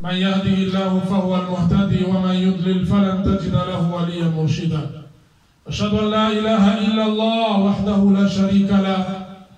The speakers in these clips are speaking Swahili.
من يهده الله فهو المهتدي ومن يضلل فلن تجد له وليا مرشدا أشهد أن لا إله إلا الله وحده لا شريك له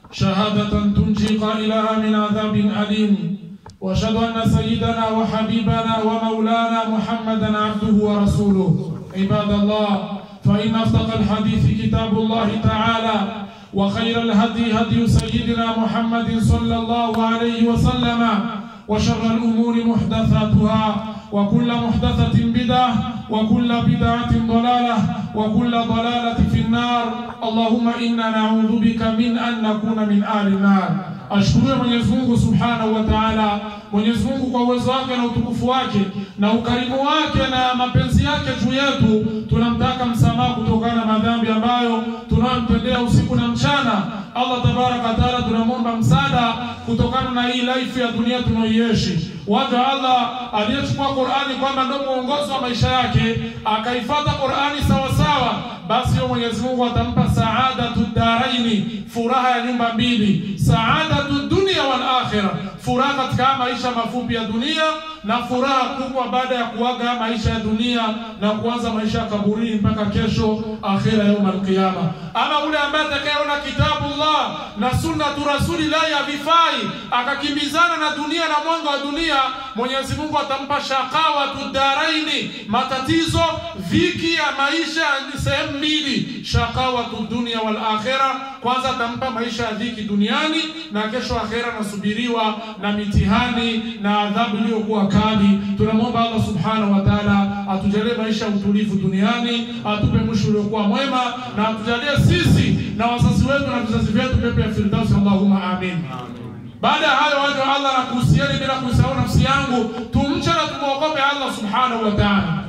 شهادة تنجي قائلها من عذاب أليم وأشهد أن سيدنا وحبيبنا ومولانا محمدا عبده ورسوله عباد الله فإن أصدق الحديث كتاب الله تعالى وخير الهدي هدي سيدنا محمد صلى الله عليه وسلم وشر الأمور محدثاتها وكل محدثة بدعة وكل بدعة ضلالة وكل ضلالة في النار اللهم إنا نعوذ بك من أن نكون من آل النار ashukuriwe Mwenyezi Mungu Subhanahu wa Ta'ala. Mwenyezi Mungu kwa uwezo wake na utukufu wake na ukarimu wake na mapenzi yake juu yetu, tunamtaka msamaha kutokana na madhambi ambayo tunayomtendea usiku na mchana. Allah tabaraka wa taala, tunamwomba msaada kutokana na hii life ya dunia tunaoiishi. Waja Allah aliyechukua Qur'ani kwamba ndio mwongozo wa maisha yake, akaifata Qur'ani sawa sawa, basi yeye Mwenyezi Mungu atampa saadatu daraini, furaha ya nyumba mbili, saadatu dunia wal akhirah, furaha katika maisha mafupi ya dunia na furaha kubwa baada ya kuaga maisha ya dunia na kuanza maisha ya kaburini mpaka kesho akhira yauma alqiyama. Ama ule ambaye atakayeona kitabullah na sunnatu rasulillahi havifai akakimbizana na dunia na mwanga wa dunia, Mwenyezi Mungu atampa shaqawatu daraini, matatizo viki ya maisha ni sehemu mbili, shaqawatu dunia wal akhira. Kwanza atampa maisha ya dhiki duniani na kesho akhira nasubiriwa na mitihani na adhabu iliyokuwa kali. Tunamwomba Allah subhanahu wa ta'ala atujalie maisha ya utulivu duniani, atupe mwisho uliokuwa mwema, na atujalie sisi na wazazi wetu na vizazi vyetu pepo ya firdausi. Allahumma amin. Baada ya hayo, waja wa Allah, na kuhusieni bila kuisahau nafsi yangu, tumche na tumwogope Allah subhanahu wa ta'ala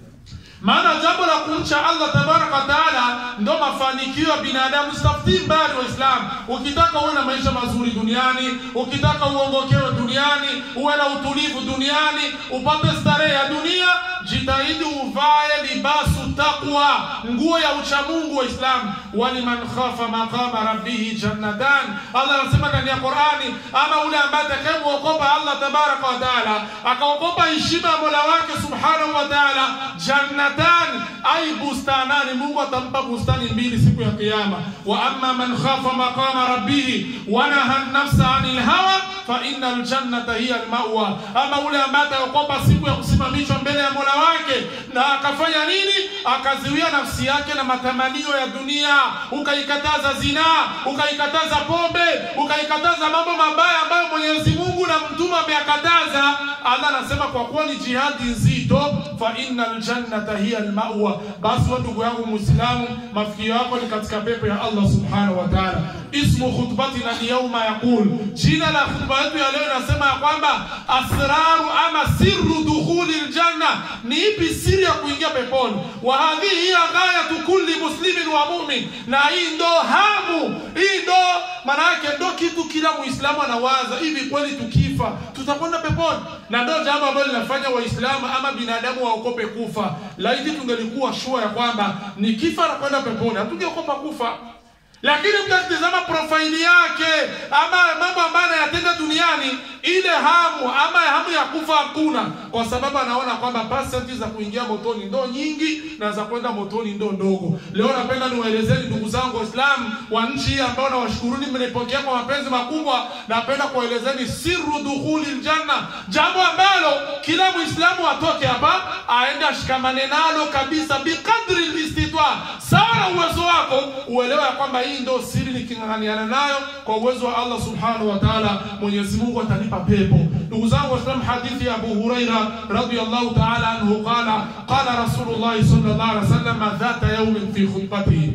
maana jambo la kumcha Allah tabaraka wa taala ndo mafanikio ya binadamu. Sitafutii mbali Waislamu, ukitaka uwe na maisha mazuri duniani, ukitaka uongokewe duniani, uwe na utulivu duniani, upate starehe ya dunia, jitahidi uvae libasu taqwa, nguo ya uchamungu. Waislamu, waliman khafa maqama rabbihi jannatan. Allah anasema ndani ya Qurani, ama ule ambaye atakayemwogopa Allah tabaraka wa taala, akaogopa heshima ya mola wake subhanahu wa taala, jannat jannatan ay bustanani, Mungu atampa bustani mbili siku ya Kiyama. Wa amma man khafa maqama rabbih wa naha nafsa anil hawa fa innal jannata hiya almawa, ama ule ambaye ataogopa siku ya kusimamishwa mbele ya mola wake na akafanya nini? Akaziwia nafsi yake na matamanio ya dunia, ukaikataza zinaa, ukaikataza pombe, ukaikataza mambo mabaya ambayo Mwenyezi Mungu na mtume ameyakataza. Allah anasema kwa kuwa ni jihadi nzito, fa innal jannata hiya almawa. Basi wa ndugu yangu Muislamu, mafikio yako ni katika pepo ya Allah subhanahu wa ta'ala. Ismu khutbatina ni yauma yaqul, jina la khutba yetu ya leo inasema ya kwamba asraru ama sirru dukhuli aljanna, ni ipi siri ya kuingia peponi? Wa hadhihi hiya ghayatu kulli muslimin wa mu'min, na hii ndo hamu, hii ndo maana yake, ndo kitu kila Muislamu anawaza, hivi kweli tukifa tutakwenda peponi? Na ndo jambo ambalo linafanya Waislamu ama binadamu waokope kufa. Laiti tungelikuwa shua ya kwamba nikifa nakwenda peponi, hatungeokopa kufa lakini mtatizama profaili yake ama mambo ambayo anayatenda duniani, ile hamu ama hamu ya kufa hakuna, kwa sababu anaona kwamba pasenti za kuingia motoni ndo nyingi na za kwenda motoni ndo ndogo. Leo napenda niwaelezeni ndugu zangu Waislamu wa nchi hii ambao nawashukuruni, mmenipokea kwa mapenzi makubwa. Napenda kuwaelezeni sirru dukhuli ljanna, jambo ambalo kila Muislamu atoke hapa aende ashikamane nalo kabisa, bikadri listitwa, sawa na uwezo wako, uelewe ya kwamba hii ndo siri niking'ang'aniana nayo kwa uwezo wa Allah subhanahu wa ta'ala, Mwenyezi Mungu atanipa pepo. Ndugu zangu Waislamu, hadithi ya Abu Huraira radhiyallahu ta'ala anhu qala qala Rasulullah sallallahu alaihi wasallam dhata yawmin fi khutbatihi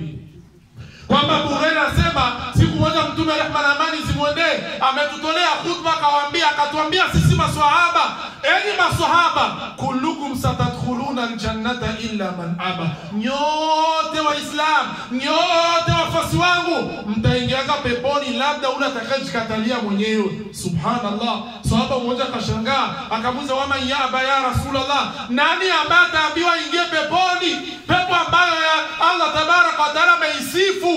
kwamba Abu Huraira anasema siku moja Mtume rehma na amani zimwendee ametutolea khutba, akawaambia akatuambia sisi maswahaba, enyi maswahaba, kullukum satadkhuluna aljannata illa man aba, nyote Waislam, nyote wafuasi wangu mtaingiaga peponi, labda ule atakayejikatalia mwenyewe. Subhanallah, sahaba mmoja akashangaa akamuuliza, waman yaba ya Rasulullah, nani ambaye ataambiwa ingie peponi, pepo ambayo ya Allah tabaraka wa taala ameisifu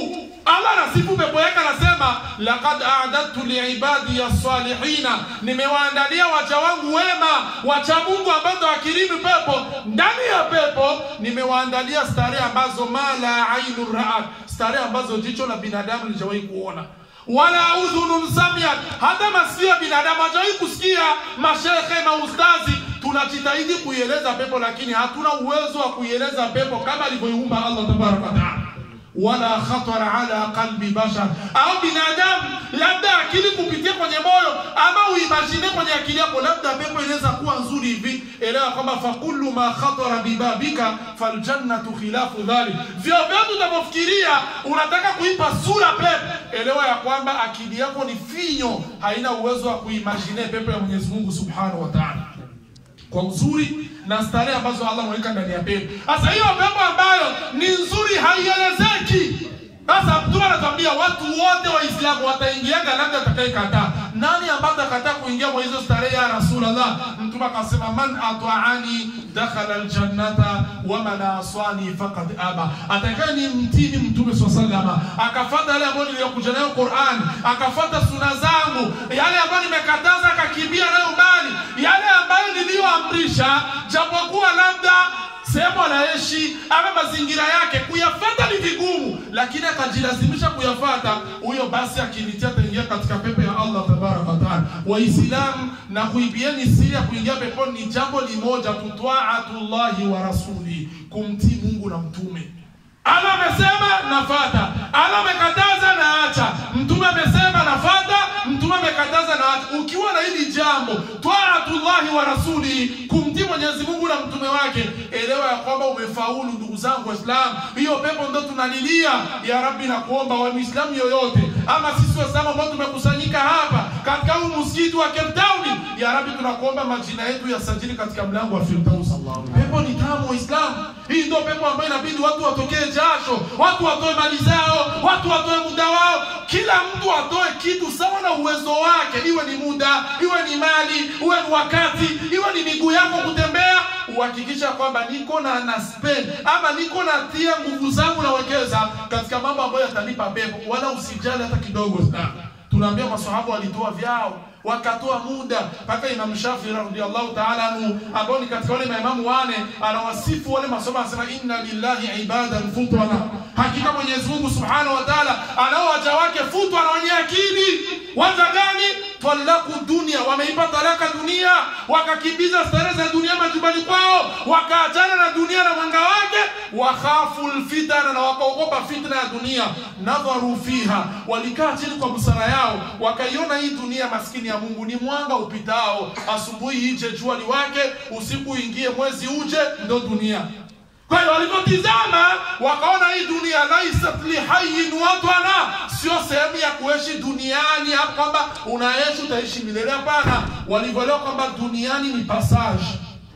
allah anasifu pepo yake anasema lakad adadtu liibadi salihina nimewaandalia wacha wangu wema wacha mungu ambao ndo wakirimu pepo ndani ya pepo nimewaandalia starehe ambazo mala ainu raat starehe ambazo jicho la binadamu lijawahi kuona wala udhunun samiat hata masikio ya binadamu hajawahi kusikia mashekhe maustazi tunajitahidi kuieleza pepo lakini hatuna uwezo wa kuieleza pepo kama alivyoiumba allah tabaraka wataala wala khatara ala qalbi bashar au binadamu labda akili kupitia kwenye moyo ama uimagine kwenye akili yako labda pepo inaweza kuwa nzuri hivi elewa kwamba fakullu ma khatara bibabika faljannatu khilafu dhalik vyovyote utavyofikiria unataka kuipa sura pepo elewa ya kwamba akili yako ni finyo haina uwezo wa kuimagine pepo ya mwenyezi mungu subhanahu wa taala kwa uzuri na starehe ambazo Allah ameweka ndani ya pepo. Sasa hiyo pepo ambayo ni nzuri haielezeki. Sasa Mtume anatuambia watu wote Waislamu wataingiaga, labda atakayekataa. Nani ambaye atakataa kuingia kwa hizo starehe ya Rasulullah? Mtume akasema, man ata'ani dakhala aljannata wa man aswani faqad aba, atakaye ni mtini Mtume swalla sallama, akafuata yale ambayo niliyokuja nayo Qur'an, akafuata suna zangu, yale ambayo nimekataza akakimbia nayo mbali, yale ambayo niliyoamrisha, japokuwa labda sehemu anaishi ama mazingira yake kuyafata ni vigumu, lakini akajilazimisha kuyafata, huyo basi akinitia ataingia katika pepo ya Allah tabaraka wa taala. Waislamu, na kuibieni siri ya kuingia peponi ni jambo limoja tu, taatullahi wa rasuli, kumtii Mungu na mtume. Allah amesema nafata, Allah amekataza naacha, mtume amesema nafata, mtume amekataza naacha. Ukiwa na hili jambo taatullahi wa rasuli, kumtii Mwenyezi Mungu na mtume wake, elewa ya kwamba umefaulu. Ndugu zangu Waislamu, hiyo pepo ndo tunalilia ya Rabbi, na kuomba wa Muislamu yoyote ama sisi Waislamu ambao tumekusanyika hapa katika huu msikiti wa Cape Town, ya Rabbi, tunakuomba majina yetu yasajili katika mlango wa Firdaus. Pepo ni tamu Waislamu, hii ndio pepo ambayo inabidi watu watokee jasho, watu watoe mali zao, watu watoe muda wao, kila mtu atoe kitu sawa na uwezo wake, iwe ni muda, iwe ni mali, iwe ni wakati, iwe ni miguu yako kutembea, uhakikisha kwamba niko na na spend ama niko natia nguvu zangu nawekeza katika mambo ambayo yatanipa pepo, wala usijali hata kidogo sana. Tunaambia maswahaba walitoa vyao wakatoa muda mpaka Imam Shafi radhiallahu ta'ala anhu ambao ni katika wale maimamu wane anawasifu wale masomo anasema inna lillahi ibadan futana, hakika Mwenyezi Mungu subhanahu wa ta'ala anao waja wake futwa na wenye akili. Waja gani? Talaku dunia, wameipa talaka dunia, wakakimbiza starehe za dunia majumbani kwao, wakaachana na dunia na mwanga wake, wakhafu lfitana, na wakaogopa fitna ya dunia. Nadharu fiha, walikaa chini kwa busara yao, wakaiona hii dunia maskini ya Mungu ni mwanga upitao, asubuhi ije jua liwake, usiku ingie mwezi uje, ndo dunia. Kwa hiyo walipotizama wakaona hii dunia laisat lihayin watana, sio sehemu ya kuishi duniani, hapo kwamba unaishi utaishi milele. Hapana, walivyoelewa kwamba duniani ni passage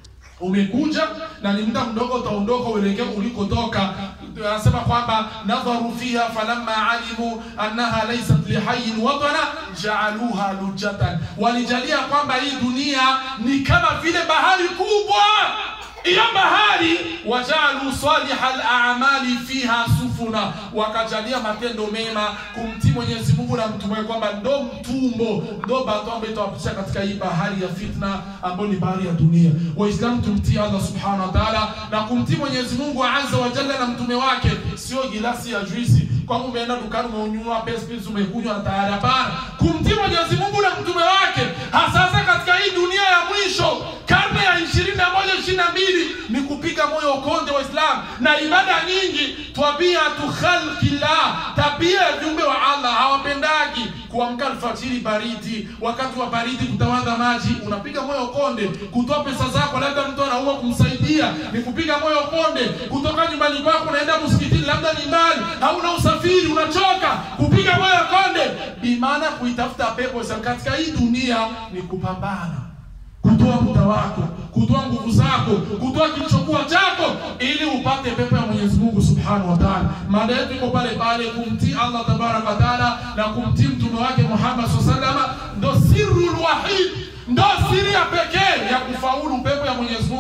umekuja na ni muda mdogo utaondoka uelekea ulikotoka. Anasema kwamba nadharu fiha falamma alimu annaha laysat lihayin watana jaaluha lujatan, walijalia kwamba hii dunia ni kama vile bahari kubwa hiyo bahari wajalu saliha al-a'mali fiha sufuna, wakajalia matendo mema kumtii Mwenyezi Mungu na mtume kwamba ndo mtumbo ndo bato ambayo itawapitisha katika hii bahari ya fitna ambayo ni bahari ya dunia. Waislamu tumtii Allah subhanahu wa ta'ala na kumtii Mwenyezi Mungu azza wa jalla na mtume wake, sio gilasi ya juisi kwamba umeenda dukani umeununua pespis umekunywa na tayari. Hapana, kumtii Mwenyezi Mungu na mtume wake, hasasa katika hii dunia ya mwisho, karne ya ishirini na moja ishirini na mbili ni kupiga moyo ukonde wa Islam na ibada nyingi. Tabiatu khalqillah, tabia ya viumbe wa Allah hawapendagi kuamka alfajiri baridi, wakati wa baridi kutawadha maji, unapiga moyo konde. Kutoa pesa zako, labda mtu anaua kumsaidia, ni kupiga moyo konde. Kutoka nyumbani kwako unaenda msikitini, labda ni mbali, hauna usafiri, unachoka, kupiga moyo konde. Bimaana kuitafuta pepo katika hii dunia ni kupambana kutoa muda wako, kutoa nguvu zako, kutoa kilichokuwa chako ili upate pepo ya Mwenyezi Mungu Subhanahu wa Ta'ala. Mada yetu iko pale pale, kumtii Allah tabaraka wa taala na kumtii mtume wake Muhammad sallallahu alaihi wasallam, ndo sirrul wahid, ndo siri ya pekee ya kufaulu pepo ya Mwenyezi Mungu Subhanahu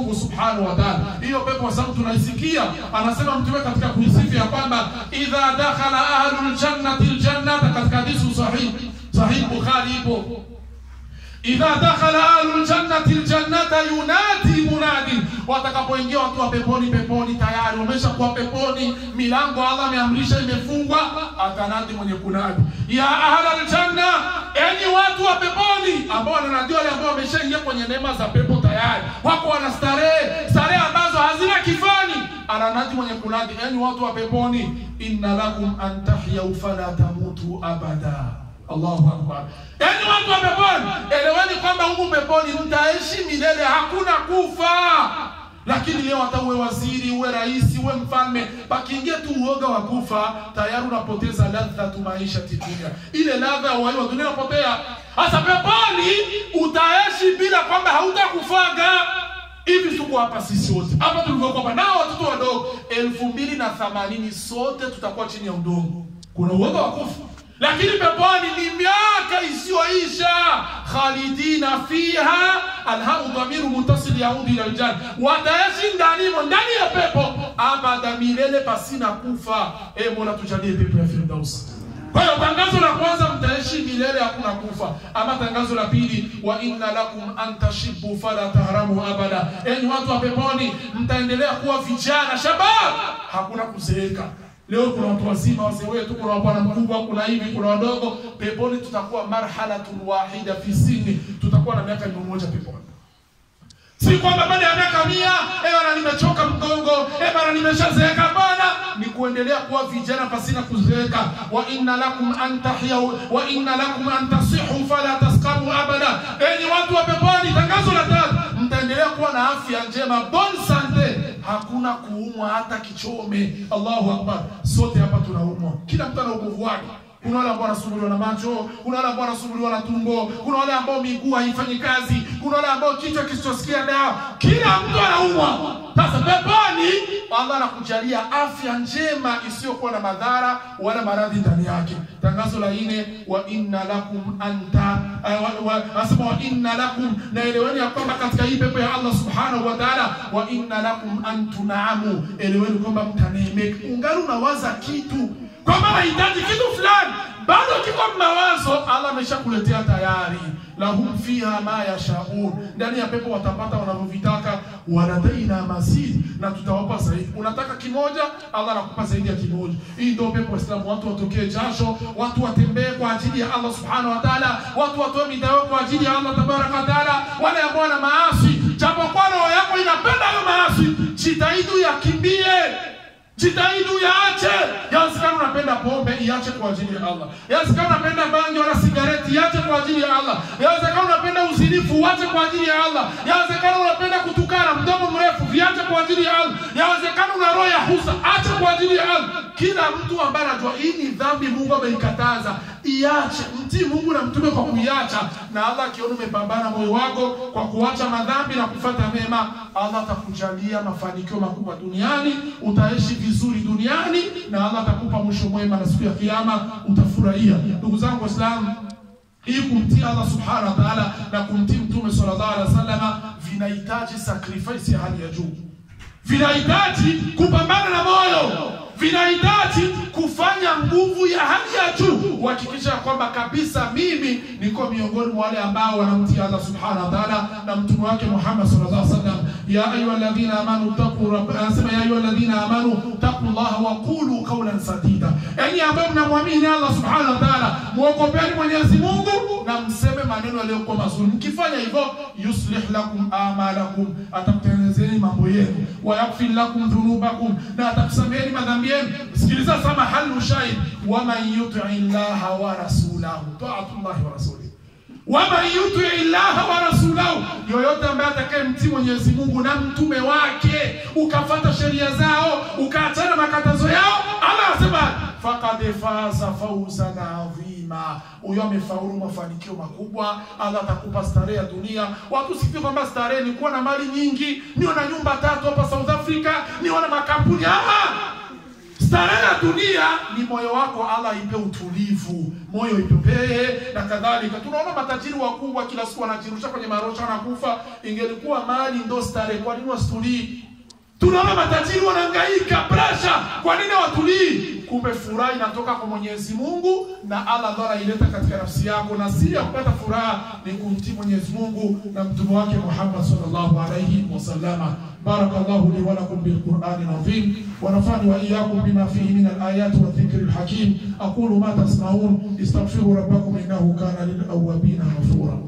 subhanahu wa ta'ala. Hiyo pepo kwa sababu tunaisikia, anasema mtume katika kuisifu ya kwamba idha dakhala ahlul jannati aljannata, katika hadithi sahih sahih Bukhari ipo idha dakhala ahlu ljannati ljannata yunadi munadi, watakapoingia watu wa peponi peponi, tayari wameshakuwa peponi, milango Allah ameamrisha imefungwa, atanadi mwenye kunadi ya ahla ljanna, enyi watu wa peponi, ambao wananadiwa wale ambao wameshaingia kwenye neema za pepo tayari, wako wana starehe starehe ambazo hazina kifani. Ananadi mwenye kunadi, enyi watu wa peponi, inna lakum an tahyau fala tamutu abada Allahu akbar. Yaani watu wa peponi, eleweni kwamba humu peponi mtaishi milele, hakuna kufa. Lakini leo hata uwe waziri, uwe rais, uwe mfalme, pakiingia tu uoga wa kufa, tayari unapoteza ladha tu maisha dunia. Ile ladha ya uhai wa dunia unapotea. Sasa peponi utaishi bila kwamba hautakufaga. Hivi tuko hapa sisi wote hapa tulivyokuwa hapa, nao watoto wadogo elfu mbili na themanini sote tutakuwa chini ya udongo. Kuna uoga wa kufa lakini peponi ni miaka isiyoisha, khalidina fiha. Alhamu dhamiru muntasil yaudi ila aljanna, wataishi ndanimo ndani ya pepo abada milele pasina kufa. E Mola, tujalie pepo ya Firdaus. Kwa hiyo tangazo la kwanza, mtaishi milele, hakuna kufa. Ama tangazo la pili, wa inna lakum an tashibu fala tahramu abada, enyi watu wa peponi, mtaendelea kuwa vijana shabab, hakuna kuzeeka. Leo kuna watu wazima, wazee wetu, kuna bwana mkubwa, kuna hivi, kuna wadogo. Peponi tutakuwa marhalatun wahida fi sini, tutakuwa na miaka mia moja peponi. Si kwamba baada ya miaka mia eh bana, nimechoka mgongo, eh bana, nimeshazeeka. Bana, ni kuendelea kuwa vijana pasina kuzeeka. Wa inna lakum an tahyau wa inna lakum an tasihu fala taskamu abada, enyi watu wa peponi. Tangazo la tatu, mtaendelea kuwa na afya njema, bon sante hakuna kuumwa hata kichome. Allahu akbar! Sote hapa tunaumwa, kila mtu ana ubovu wake. Kuna wale ambao wanasumbuliwa na macho, kuna wale ambao wanasumbuliwa na tumbo, kuna wale ambao miguu haifanyi kazi, kuna wale ambao kichwa kisichosikia dawa. Kila mtu anaumwa. Sasa peponi Allah anakujalia afya njema isiyokuwa na madhara wala maradhi ndani yake. Tangazo la nne, wa inna lakum anta asema wa inna lakum, na eleweni ya kwamba katika hii pepo ya Allah subhanahu wa ta'ala, wa inna lakum an tunaamu, eleweni kwamba mtaneemeka. Ungali unawaza kitu kwamba nahitaji kitu fulani, bado kiko mawazo, Allah ameshakuletea tayari. Lahum fiha ma yashaun, ndani ya pepo watapata wanavyovitaka. Waladaina mazid, na tutawapa zaidi. Unataka kimoja, Allah anakupa zaidi ya kimoja. Hii ndio pepo Waislamu, watu watokee jasho, watu watembee kwa ajili ya Allah subhanahu wa ta'ala, watu watoe midao kwa ajili ya Allah tabaraka wa ta'ala. Wale ambao wana maasi, japokuwa roho yako inapenda hayo maasi, jitahidi uyakimbie Jitahidi uyaache. Yawezekana unapenda pombe, iache kwa ajili ya Allah. Yawezekana unapenda bangi wala sigareti, iache kwa ajili ya Allah. Yawezekana unapenda uzinifu, uache kwa ajili ya Allah. Yawezekana unapenda kutukana, mdomo mrefu, viache kwa ajili ya Allah. Yawezekana una roho ya husa, acha kwa ajili ya Allah. Kila mtu ambaye anajua hii ni dhambi, Mungu ameikataza, iache. Mtii Mungu na mtume kwa kuiacha, na Allah akiona umepambana moyo wako kwa kuacha madhambi na kufuata mema, Allah atakujalia mafanikio makubwa duniani, utaishi vizuri duniani na Allah atakupa mwisho mwema, na siku ya kiyama utafurahia. Ndugu zangu Waislamu, hii kumtii Allah subhanahu wa ta'ala na kumtii mtume sallallahu alaihi wasallam vinahitaji sacrifice ya hali ya juu, vinahitaji kupambana na moyo, vinahitaji kufanya nguvu ya hali ya juu kuhakikisha kwamba kabisa mimi niko miongoni mwa wale ambao wanamtii Allah subhanahu wa ta'ala na mtume wake Muhammad sallallahu alaihi wasallam. Ya ayyuhalladhina amanu taqu rabb, anasema ya ayyuhalladhina amanu taqullaha wa qulu qawlan sadida, enyi ambao mnamwamini Allah subhanahu wa ta'ala, muogopeni Mwenyezi Mungu na mseme maneno yaliyokuwa mazuri. Mkifanya hivyo, yuslih lakum amalakum, atakutengenezeni mambo yenu, wa yaghfir lakum dhunubakum, na atakusameheni madhambi yenu. Sikiliza sama halu shahid, wa man yuti llaha wa rasulahu, taatullahi wa rasulihi waman yuti llaha wa rasulahu, yoyote ambaye atakayemtii Mwenyezi Mungu na mtume wake, ukafata sheria zao, ukaachana makatazo yao, Allah anasema faqad faza fawzan adhima, huyo amefaulu mafanikio makubwa. Allah atakupa starehe ya dunia. Watu sifikiri kwamba starehe ni kuwa na mali nyingi, niwe na nyumba tatu hapa South Africa, niwe na makampuni. Ah, Starehe ya dunia ni moyo wako, Allah ipe utulivu, moyo ipepee na kadhalika. Tunaona matajiri wakubwa kila siku wanajirusha kwenye marosha, wanakufa. Ingelikuwa mali ndo starehe, kwa nini wasitulii? Tunaona matajiri wanahangaika pressure, kwa nini watulii? Kumbe furaha inatoka kwa Mwenyezi Mungu na Allah ndo anaileta katika nafsi yako, na siri ya kupata furaha ni kumtii Mwenyezi Mungu na mtume wake Muhammad sallallahu alayhi wasallama. Barakallahu li wa lakum bil Qur'ani al-azim wa nafani wa iyyakum bima fihi min al-ayat wa dhikri al-hakim. Aqulu ma tasma'un istaghfiru rabbakum innahu kana lil awwabin ghafura.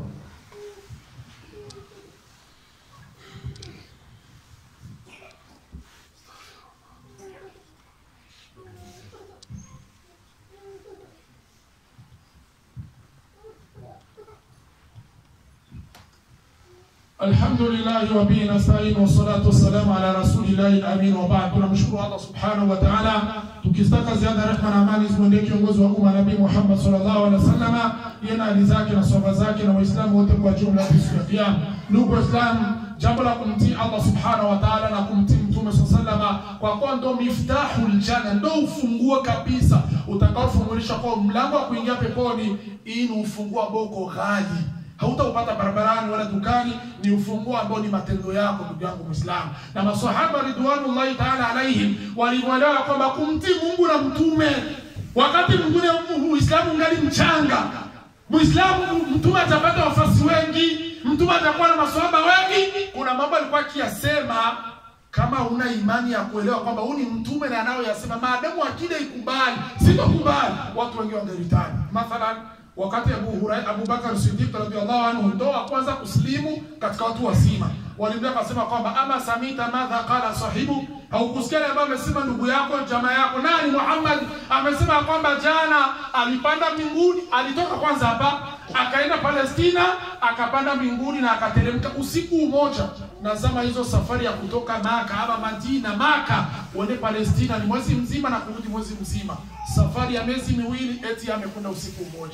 Alhamdulillah wa bihi nasta'in wa salatu wassalamu ala rasulillahi al-amin wa ba'd. Tunamshukuru Allah subhanahu wa ta'ala, tukistaka ziada rehma na amani zimwendee kiongozi wa umma Nabii Muhammad sallallahu alaihi wasallam, yeye na ali zake na sahaba zake na Waislamu wote kwa jumla siku ya Kiyama. Ndugu Waislamu, jambo la kumtii Allah subhanahu wa ta'ala na kumtii Mtume sallallahu alaihi kwa kuwa ndo miftahul janna, ndo ufunguo kabisa utakaofungulisha kwa mlango wa kuingia peponi. Hii ni ufunguo ambao uko ghali hautaupata barabarani wala dukani. Ni ufunguo ambao ni matendo yako, ndugu yangu Muislamu. Na maswahaba ridwanullahi taala alaihim walimwelewa kwamba kumtii Mungu na mtume wakati mwingine Muislamu ngali mchanga. Muislamu mtume atapata wafasi wengi, mtume atakuwa na maswahaba wengi. Kuna mambo alikuwa akiyasema kama una imani ya kuelewa kwamba huyu ni mtume na anayoyasema, maadamu akida ikubali, sitokubali, watu wengi wangeritani. Mathalan, wakati Abu Hurairah Abu Bakar Siddiq radhiyallahu anhu ndo wa kwanza kuslimu katika watu wazima, walimwambia akasema kwamba ama samita madha qala sahibu, haukusikia ambaye amesema ndugu yako jamaa yako nani? Muhammad amesema kwamba jana alipanda mbinguni, alitoka kwanza hapa akaenda Palestina, akapanda mbinguni na akateremka usiku mmoja. Na zama hizo safari ya kutoka Maka ama Madina, Maka uende Palestina ni mwezi mzima na kurudi mwezi mzima, safari ya miezi miwili, eti amekwenda usiku mmoja.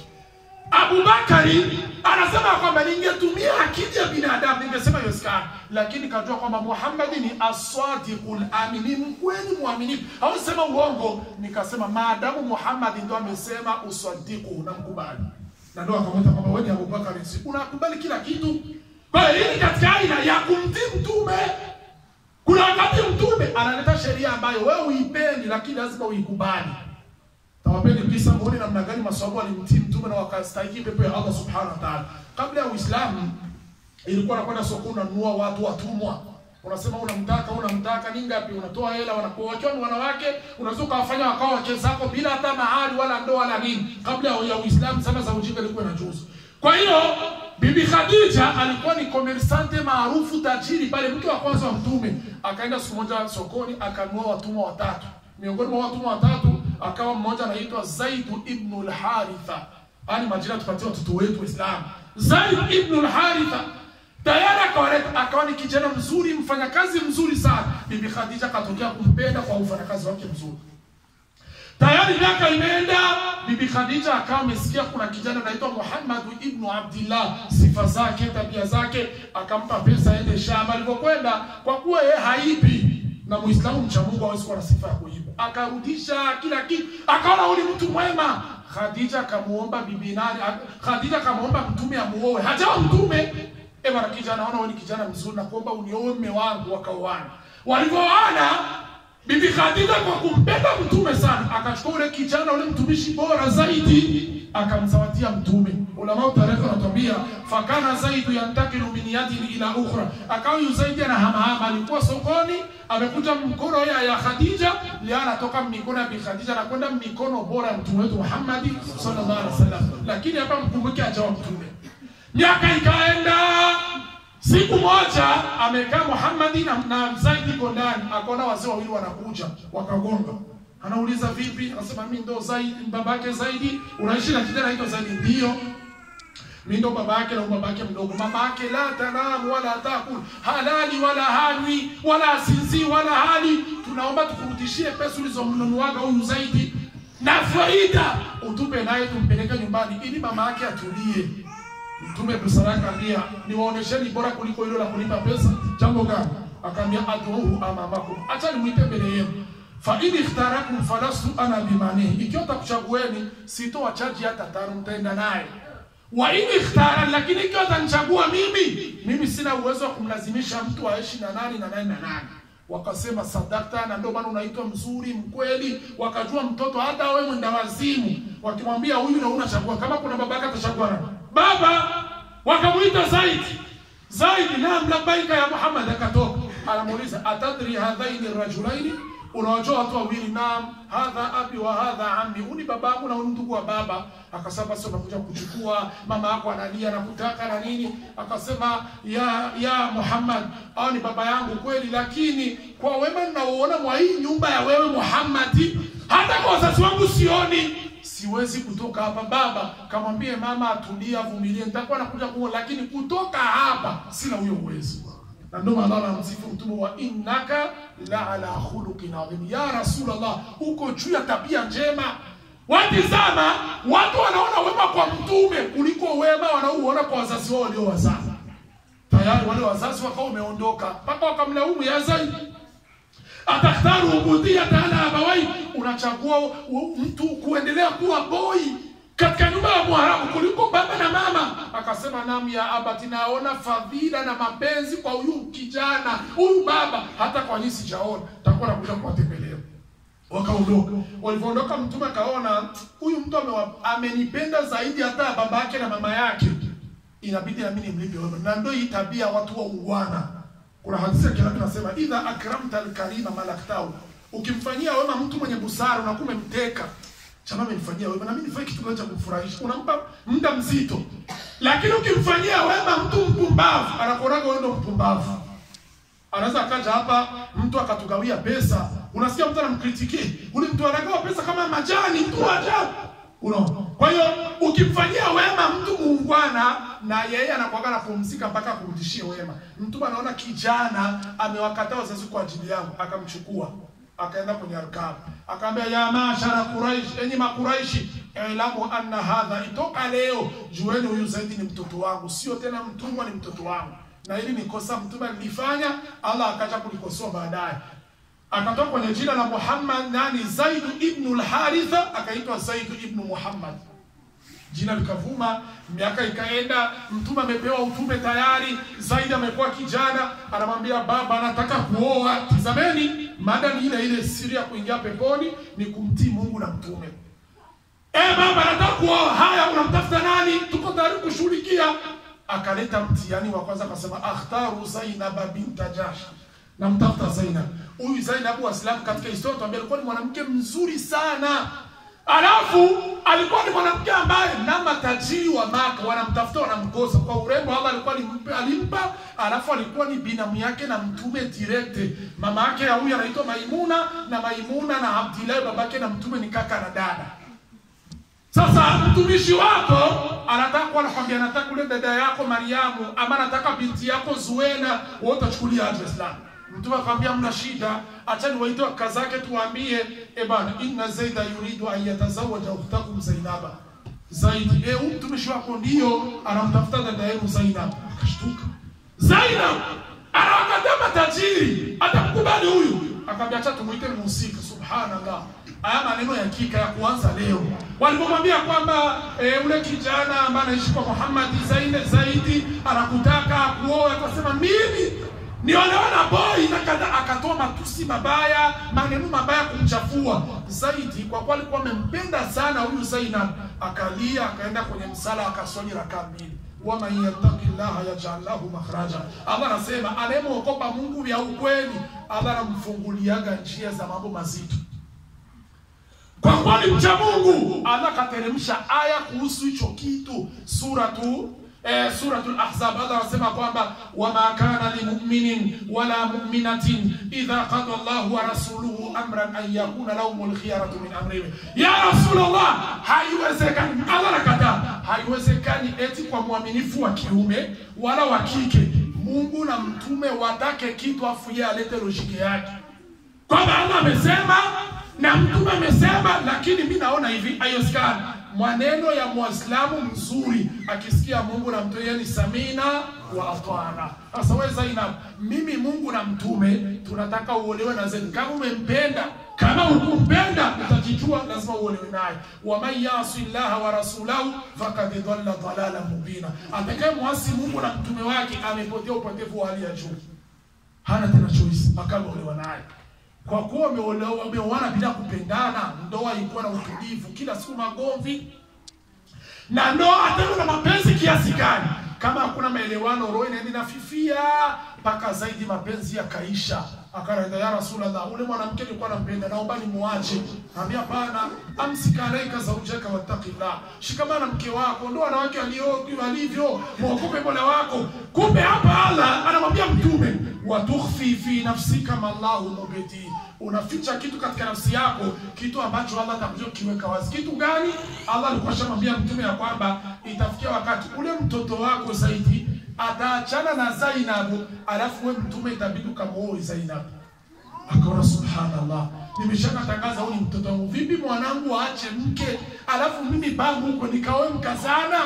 Abubakari anasema kwamba ningetumia akili ya binadamu ningesema iwezekana, lakini kajua kwamba Muhammad ni asadiqul amin, ni mkweli mwaminifu, hausema uongo. Nikasema maadamu Muhammad ndo amesema usadiku, namkubali na ndo akamwita kwamba wewe ni Abubakari, si unakubali kila kitu. Kwa hiyo hii ni katika aina ya kumtii mtume. Kuna wakati mtume analeta sheria ambayo wewe uipendi, lakini lazima uikubali. Tawapeni kisa muone namna gani maswahaba walimtii mtume na wakastahiki pepo ya Allah subhanahu wa ta'ala. Kabla ya Uislamu ilikuwa nakwenda sokoni unanunua watu watumwa. Unasema unamtaka unamtaka ni ngapi? Unatoa hela, wanakuwa wakiwa ni wanawake, unaweza ukawafanya wakawa wake zako bila hata mahari wala ndoa wala nini. Kabla ya Uislamu sana za ujinga ilikuwa inajuzu. Kwa hiyo Bibi Khadija alikuwa ni komersante maarufu tajiri pale, mke wa kwanza wa mtume. Akaenda siku moja sokoni akanunua watumwa watatu. Miongoni mwa watumwa watatu akawa mmoja anaitwa Zaid ibn al-Haritha. Ani majina tupatie watoto wetu Waislamu. Zaid ibn al-Haritha tayari akawaleta, akawa ni kijana mzuri, mfanyakazi mzuri sana. Bibi Khadija akatokea kumpenda kwa ufanyakazi wake mzuri. Tayari miaka imeenda, Bibi Khadija akawa amesikia kuna kijana anaitwa Muhammad ibn Abdullah, sifa zake, tabia zake, akampa pesa aende shamba. Alipokwenda, kwa kuwa yeye haibi na Muislamu mcha Mungu hawezi kuwa na sifa ya kuiba, akarudisha kila kitu, akaona huyu ni mtu mwema. Khadija akamuomba bibi nani, Khadija akamuomba mtume amuoe, hajawa mtume. Eh bwana, kijana, naona wewe ni kijana mzuri, nakuomba unioe mume wangu. Wakaoana. Walivyoana, bibi Khadija kwa kumpenda mtume sana, akachukua ule kijana, ule mtumishi bora zaidi, akamzawadia mtume. Ulama tarehe wanatuambia fakana zaidu yantakilu min yadin ila ukhra, akawa yu zaidi anahamahama. Alikuwa sokoni, amekuja mkono ya ya Khadija, leo anatoka mikono ya bi Khadija anakwenda mikono bora ya mtume wetu Muhammad sallallahu alaihi wasallam. Lakini hapa mkumbuke ajawa mtume. Miaka ikaenda, siku moja amekaa Muhammad na, na Zaid iko ndani, akaona wazee wawili wanakuja, wakagonga Anauliza vipi? Anasema mimi ndo Zaidi, babake Zaidi. Unaishi na kijana anaitwa Zaidi? Ndio. Mimi ndo babake na babake mdogo. Mamake la tanamu wala takul, halali wala hanwi wala sinzi wala hali. Tunaomba tukurudishie pesa ulizomnunuaga huyu Zaidi na faida utupe naye tumpeleke nyumbani ili mama yake atulie. Mtume busara akaambia, niwaonesheni bora kuliko hilo la kulipa pesa. Jambo gani? Akaambia, aduhu amamakum, acha nimwite mbele yenu fa in ikhtarakum falastu ana bimanihi, ikiwa takuchagueni sitowachaji hata tano, mtaenda naye wa in ikhtara, lakini ikiwa atanichagua mimi, mimi sina uwezo wa kumlazimisha mtu aishi na nani na nani na nani. Wakasema sadakta, na ndio maana unaitwa mzuri mkweli. Wakajua mtoto hata wewe mwenda wazimu, wakimwambia huyu na unachagua, kama kuna baba yake atachagua nani? Baba. Wakamuita Zaidi, Zaidi, naam, labbaika ya Muhammad. Akatoka, anamuuliza atadri hadhaini rajulaini unawajua watu wawili? Naam, hadha abi wa hadha ammi, huni baba yangu na huyu ndugu wa baba. Akasema basi unakuja kuchukua, mama yako analia na kutaka na nini. Akasema ya ya Muhammad, hao ni baba yangu kweli, lakini kwa wema ninaoona mwa hii nyumba ya wewe Muhammad, hata kwa wazazi wangu sioni siwezi kutoka hapa. Baba kamwambie mama atulie, avumilie, nitakuwa nakuja kuona, lakini kutoka hapa sina huyo uwezo na ndio maana anamsifu mtume wa innaka la ala khuluqin adhim, ya Rasulullah, uko juu ya tabia njema. Watizama, watu wanaona wema kwa mtume kuliko wema wanaouona kwa wazazi wao waliowazaa. Tayari wale wazazi wakawa wameondoka, mpaka wakamlaumu ya Zaidi, atakhtaru ubudiyata ala abawai, unachagua mtu kuendelea kuwa boy katika nyumba ya Mwarabu kuliko baba na mama. Akasema nam ya abati, naona fadhila na mapenzi kwa huyu kijana huyu baba, hata kwa nyinyi sijaona, takuwa nakuja kuwatembelea. Wakaondoka. Walivyoondoka, mtume akaona huyu mtu amewa, amenipenda zaidi hata baba yake na mama yake, inabidi na mimi nimlipe wema, na ndio hii tabia watu wa uwana. Kuna hadithi kila kinasema idha akramta alkarima malaktahu, ukimfanyia wema mtu mwenye busara unakuwa umemteka chama amenifanyia wema na mimi nifanye kitu gani cha kumfurahisha? Unampa muda mzito, lakini ukimfanyia wema mtu mpumbavu, anakuonaga wewe ndo mpumbavu. Anaweza akaja hapa mtu akatugawia pesa, unasikia mtu anamkritikia ule mtu anagawa pesa kama majani, mtu wa ajabu. Unaona? Kwa hiyo ukimfanyia wema mtu muungwana, na yeye anakuwaga anapumzika mpaka akurudishie wema. Mtu anaona kijana amewakataa wazazi kwa ajili yangu, akamchukua akaenda kwenye arkabu akaambia, ya mashara Quraish, enyi makuraishi, ilamu anna hadha, itoka leo jueni huyu Zaidi ni mtoto wangu, sio tena mtumwa, ni mtoto wangu. Na hili ni kosa mtume alilifanya, Allah akaja kulikosoa baadaye, akatoka kwenye jina la Muhammad nani, Zaidu ibnu al-Haritha, akaitwa Zaidu ibnu Muhammad jina likavuma, miaka ikaenda, mtume amepewa utume tayari. Zaidi amekuwa kijana, anamwambia baba, anataka kuoa. Tizameni, mada ni ile ile, siri ya kuingia peponi ni kumtii Mungu na mtume. Eh, baba, anataka kuoa. Haya, unamtafuta nani? Tuko tayari kushughulikia. Akaleta mtihani wa kwanza, akasema akhtaru Zainab binta Jahsh, namtafuta Zainab. Huyu Zainab Waislamu katika historia tuambia alikuwa ni mwanamke mzuri sana Alafu alikuwa ni mwanamke ambaye na matajiri wa Maka wanamtafuta wanamkosa kwa urembo. Allah alikuwa alimpa, alimpa. Alafu alikuwa ni binamu yake na mtume direct. Mama yake ya huyu anaitwa Maimuna na Maimuna na Abdillah babake na mtume ni kaka na dada. Sasa mtumishi wako anataka kuwa anakwambia, nataka kule dada yako Mariamu ama nataka binti yako Zuena, wewe utachukulia aje Islam? Mtume akamwambia mna shida, achani waite waka zake tuambie, e bana, inna Zaida yuridu an yatazawaja ukhtakum Zainaba. Zaidi, eh, huyu mtumishi wako ndio anamtafuta dada yenu Zainab. Akashtuka. Zainab anawakataa matajiri, atamkubali huyu? Akamwambia acha tumuite mhusika. Subhanallah. Haya maneno ya kika ya kuanza leo. Walipomwambia kwamba e, ule kijana ambaye anaishi kwa Muhammad Zaine Zaidi anakutaka kuoa, akasema mimi niolewana boy na kadha, akatoa matusi mabaya, maneno mabaya kumchafua Zaidi, kwa kuwa alikuwa amempenda sana huyu Zainab. Akalia, akaenda kwenye msala, akaswali rakaa mbili waman yattaqi llaha yaj'al lahu makhraja. Allah anasema anayemwogopa Mungu vya ukweli, Allah anamfunguliaga njia za mambo mazito. Kwa kuwa ni mcha Mungu, Allah kateremsha aya kuhusu hicho kitu, suratu eh, suratul Ahzab. Allah anasema kwamba wama kana limuminin wala muminatin idha qada Allahu wa rasuluhu amran an yakuna lahumul khiyaratu min amrihim. Ya Rasulullah, haiwezekani. Allah anakataa, haiwezekani eti kwa mwaminifu wa kiume wala wa kike Mungu na mtume watake kitu afu yeye alete lojiki yake kwamba Allah amesema na mtume amesema, lakini mi naona hivi haiwezekani. Maneno ya mwislamu mzuri akisikia Mungu na mtume, yani samina wa atwana. Sasa wewe Zainab, mimi Mungu na mtume tunataka uolewe na Zaid. Kama umempenda kama ukumpenda utajijua lazima uolewe naye waman yasi llaha wa rasulahu fakad dhalla dhalala mubina atakaye mwasi mungu na mtume wake amepotea upotevu wa hali ya juu hana tena choice akaolewa naye kwa kuwa wameolewa- wameoana bila kupendana ndoa ilikuwa na utulivu kila siku magomvi na ndoa hata na mapenzi kiasi gani kama hakuna maelewano roho inaenda inafifia mpaka zaidi mapenzi yakaisha akaenda ya rasulallah ule mwanamke nilikuwa nampenda naomba nimuache ambia hapana amsika alaika zaujaka wattaqillah shikamana mke wako ndo wanawake walio walivyo mwogope mola wako kumbe hapa allah anamwambia mtume watukhfi fi nafsika mallahu mubedi unaficha kitu katika nafsi yako kitu ambacho allah atakuja kiweka wazi kitu gani allah alikuwa ashamwambia mtume ya kwamba itafikia wakati ule mtoto wako zaidi ataachana na zainabu alafu we mtume itabidi ukamuoe zainabu akaona subhanallah nimeshakatangaza huyu ni mtoto wangu vipi mwanangu aache mke alafu mimi bangu huko nikaoe mkazana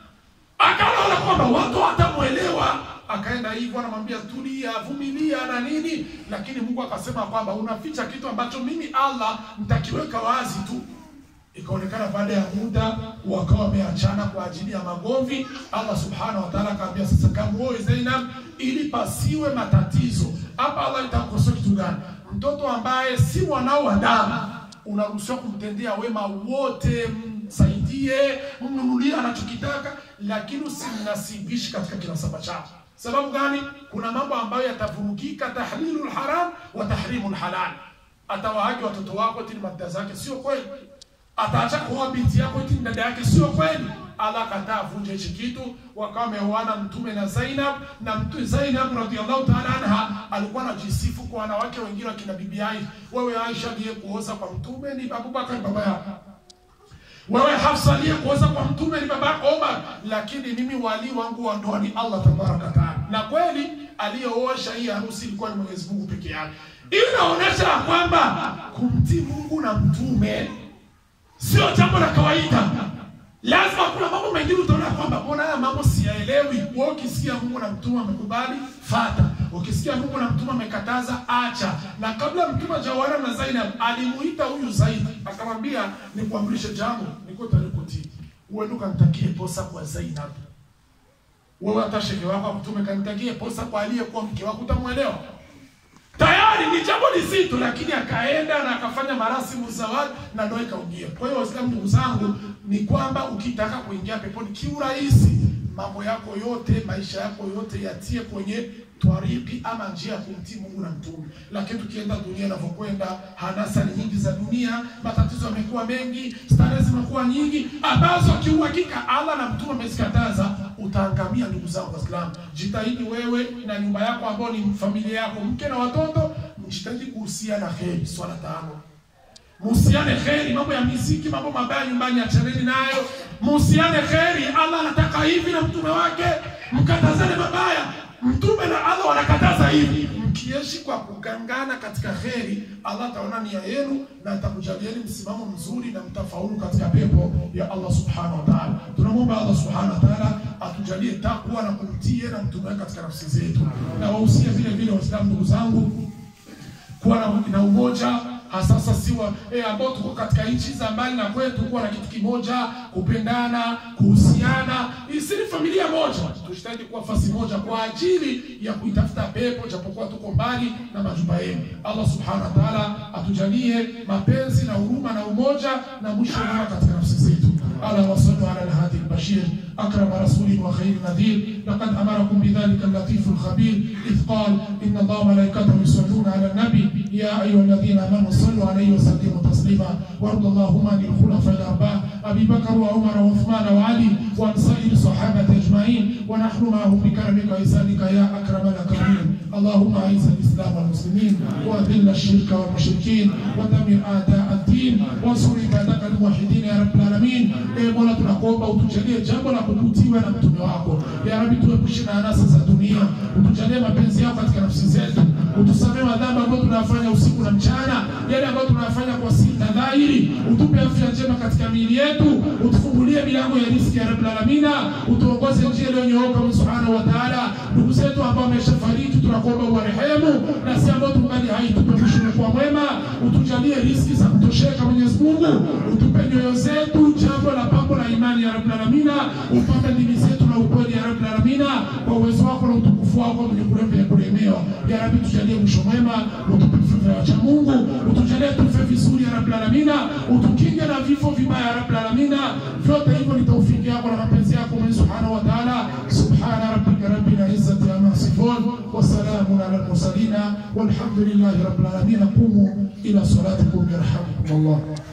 akaona kwamba watu watamwelewa akaenda hivyo anamwambia tulia vumilia na nini lakini mungu akasema kwamba unaficha kitu ambacho mimi allah nitakiweka wazi tu ikaonekana baada ya muda wakawa wameachana kwa ajili ya magomvi allah subhanahu wa taala akaambia sasa kamuoe zainab ili pasiwe matatizo hapa allah itakosoa kitu gani mtoto ambaye si mwanao wa damu unaruhusiwa kumtendea wema wote msaidie mnunulie anachokitaka lakini usimnasibishi katika kinasaba chako sababu gani kuna mambo ambayo yatavurugika tahlilu lharam wa tahrimu lhalal atawahaji watoto wako tini madda zake sio kweli ataacha kuoa binti yako eti ni dada yake sio kweli allah akataa avunje hichi kitu wakawa wameoana mtume na zainab na mtu zainab radiallahu taala anha alikuwa anajisifu kwa wanawake wengine wakina bibi aisha wewe aisha aliye kuoza kwa mtume ni abubakar baba yako wewe hafsa aliye kuoza kwa mtume ni baba yako omar lakini mimi wali wangu wa ndoa ni allah tabaraka taala na kweli aliyeosha hii harusi ilikuwa ni mwenyezi mungu peke yake Hii inaonyesha ya kwamba kumtii mungu na mtume sio jambo la kawaida lazima kuna mambo mengine utaona kwamba mbona haya mambo siyaelewi wewe ukisikia mungu na mtume amekubali fata ukisikia mungu na mtume amekataza acha na kabla mtume hajaoana na zainab alimuita huyu zaidi akamwambia nikuamrishe jambo niko tayari kutii uende ukamtakie posa kwa zainab wewe hata shehe wako mtume kanitakie posa kwa aliyekuwa mke wako utamwelewa tayari ni jambo lizito lakini akaenda na akafanya marasimu zawadi na ndoa ikaingia kwa hiyo waislamu ndugu zangu ni kwamba ukitaka kuingia peponi kiurahisi mambo yako yote maisha yako yote yatie kwenye twariki ama njia ya kumtii mungu na mtume lakini tukienda dunia inavyokwenda hanasa ni nyingi za dunia matatizo yamekuwa mengi starehe zimekuwa nyingi ambazo kiuhakika allah na mtume amezikataza utaangamia ndugu zangu waislamu jitahidi wewe na nyumba yako ambao ni familia yako mke na watoto mjitahidi kuhusiana heri swala tano muhusiane kheri mambo ya miziki mambo mabaya nyumbani achaneni nayo muhusiane kheri allah anataka hivi na mtume wake mkatazane mabaya mtume na allah wanakataza hivi mkiishi kwa kugangana katika kheri allah ataona nia yenu na atakujalieni msimamo mzuri na mtafaulu katika pepo ya allah subhanahu wa taala tunamwomba allah subhanahu wa taala atujalie takwa na kumtie na mtume wake katika nafsi zetu na wahusia vile vile waislamu ndugu zangu kuwa na, na umoja hasasa siwa eh, ambao tuko katika nchi za mbali na kwetu kuwa na kitu kimoja kupendana kuhusiana isini familia moja tujitahidi kuwa fasi moja kwa ajili ya kuitafuta pepo japokuwa tuko mbali na majumba yenu allah subhanahu wa taala atujalie mapenzi na huruma na umoja na mwisho mwema katika nafsi zetu ala wasallu ala alhadi albashir أكرم رسول وخير نذير لقد أمركم بذلك اللطيف الخبير إذ قال إن الله وملائكته يصلون على النبي يا أيها الذين آمنوا صلوا عليه وسلموا تسليما وارض اللهم عن الخلفاء الأربعة أبي بكر وعمر وعثمان وعلي وعن سائر الصحابة أجمعين ونحن معهم بكرمك وإحسانك يا أكرم الأكرمين اللهم أعز الإسلام والمسلمين وأذل الشرك والمشركين ودمر أعداء الدين وانصر عبادك الموحدين يا رب العالمين إيه مولا tunakuomba utujalie jambo la kuvutiwa na mtume wako ya rabi tuepushe na anasa za dunia utujalie mapenzi yako katika nafsi zetu utusamee madhambi ambayo tunayafanya usiku na mchana yale ambayo tunayafanya kwa siri na dhahiri utupe afya njema katika miili yetu utufungulie milango ya riziki ya Rabbil Alamina, utuongoze njia iliyonyooka Mungu Subhanahu wa Ta'ala. Ndugu zetu ambao wameshafariki tunakuomba uwarehemu, na si ambao tungali hai tupe mwisho kwa mwema, utujalie riziki za kutosheka Mwenyezi Mungu, utupe nyoyo zetu jambo la pambo la imani ya Rabbil Alamina, upambe ndimi zetu na ukweli ya Rabbil Alamina, kwa uwezo wako na utukufu wako mwenye kurembe ya kuremewa. Ya Rabbi, tujalie mwisho mwema, utupe vifo vya wacha Mungu, utujalie tufe vizuri ya Rabbil Alamina, utukinge na vifo vibaya ya Rabbil Alamina. Vyote hivyo ni taufiki yako na mapenzi yako Mwenyezi Subhanahu wa Ta'ala. Subhana rabbika rabbil izzati amma yasifun wa salamun ala al-mursalin walhamdulillahi rabbil alamin. Qumu ila salatikum yarhamukum Allah.